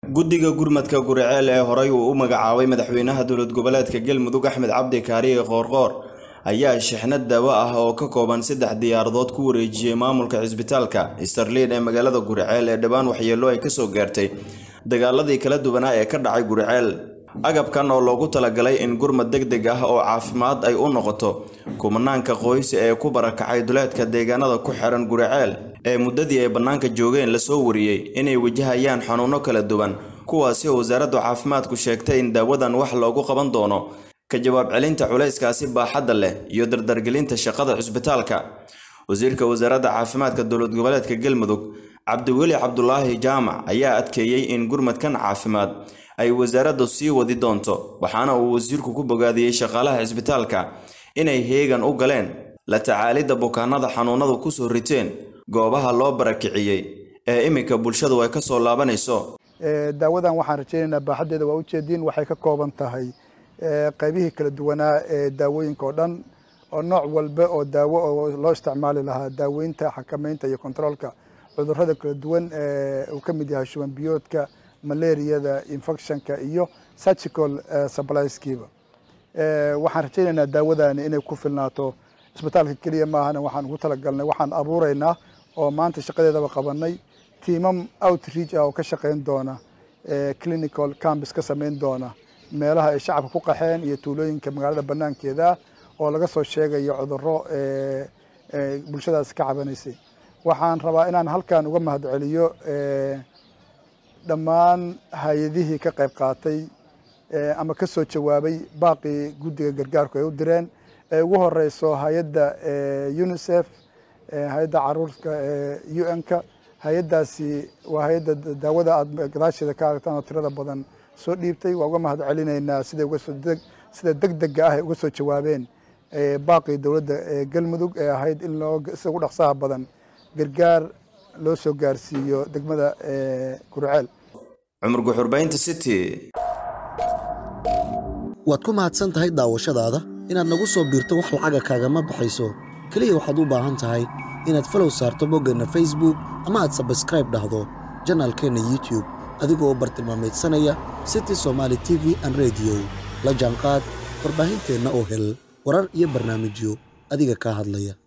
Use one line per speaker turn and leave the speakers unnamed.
guddiga gurmadka guriceel ee horey uu u magacaabay madaxweynaha dowlad goboleedka galmudug axmed cabdi kaariye qoorqoor ayaa shixnad daawo ah oo ka kooban saddex diyaaradood ku wareejiyey maamulka cisbitaalka starliin ee magaalada guriceel ee dhowaan waxyeello ay kasoo gaartay dagaaladii kala duwanaa ee ka dhacay guriceel agabkan oo loogu talagalay in gurmad deg deg ah oo caafimaad ay u noqoto kumanaanka qoys ee ku barakacay duleedka deegaanada ku xiran guriceel ee muddadii ay bannaanka joogeen lasoo wariyey inay wajahayaan xanuuno kala duwan kuwaasi oo wasaaraddu caafimaadku sheegtay in daawadan wax loogu qaban doono ka jawaab celinta culayskaasi baaxadda leh iyo dardargelinta shaqada cisbitaalka wasiirka wasaaradda caafimaadka dowlad goboleedka galmudug cabdiweli cabdulaahi jaamac ayaa adkeeyey in gurmadkan caafimaad ay wasaaraddu sii wadi doonto waxaana uu wasiirku ku bogaadiyey shaqaalaha cisbitaalka inay heegan u galeen la tacaalidda bukaanada xanuunadu kusoo riteen goobaha loo barakiciyey ee iminka bulshadu ay ka soo laabanayso
daawadan waxaan rajaynaynaa baaxaddeeda waa ujeediin waxay ka kooban tahay qaybihii kala duwanaa ee daawooyinka oo dhan oo nooc walba oo daawo oo loo isticmaali lahaa daaweynta xakameynta iyo kontroolka cudurrada kala duwan uu ka mid yahay shuban biyoodka malaariyada infectionka iyo surgical supplieskiiba waxaan rajaynaynaa daawadani inay ku filnaato isbitaalka keliya maahana waxaan ugu talagalnay waxaan abuuraynaa oo maanta shaqadeedaba qabanay tiimam outreach ah oo ka shaqayn doona clinical campus ka samayn doona meelaha ay shacabka ku qaxeen iyo tuulooyinka magaalada banaankeeda oo laga soo sheegayo cudurro bulshadaas ka cabanaysay waxaan rabaa inaan halkan uga mahadceliyo dhammaan hay-adihii ka qayb qaatay ama ka soo jawaabay baaqii guddiga gargaarku ay u direen ee ugu horeyso hay-adda unicef hay-adda caruurka u n-ka hay-addaasi waa hay-adda daawada aada gadaasheeda ka aragtaan oo tirada badan soo dhiibtay waa uga mahad celinaynaa sida sida deg dega ah ay uga soo jawaabeen baaqii dowladda galmudug ee ahayd in loo sida ugu dhaqsaha badan gargaar loo soo gaarsiiyo degmada gurceel
cumar guxurbaynta city
waad ku mahadsan tahay daawashadaada inaad nagu soo biirto wax lacaga kaagama baxayso keliya waxaad u baahan tahay inaad falow saarto boggeenna facebook ama aad sabskraib dhahdo janaalkeenna youtub adigoo bartilmaameedsanaya city somaali t v an rediyo la jaanqaad warbaahinteenna oo hel warar iyo barnaamijyo adiga kaa hadlaya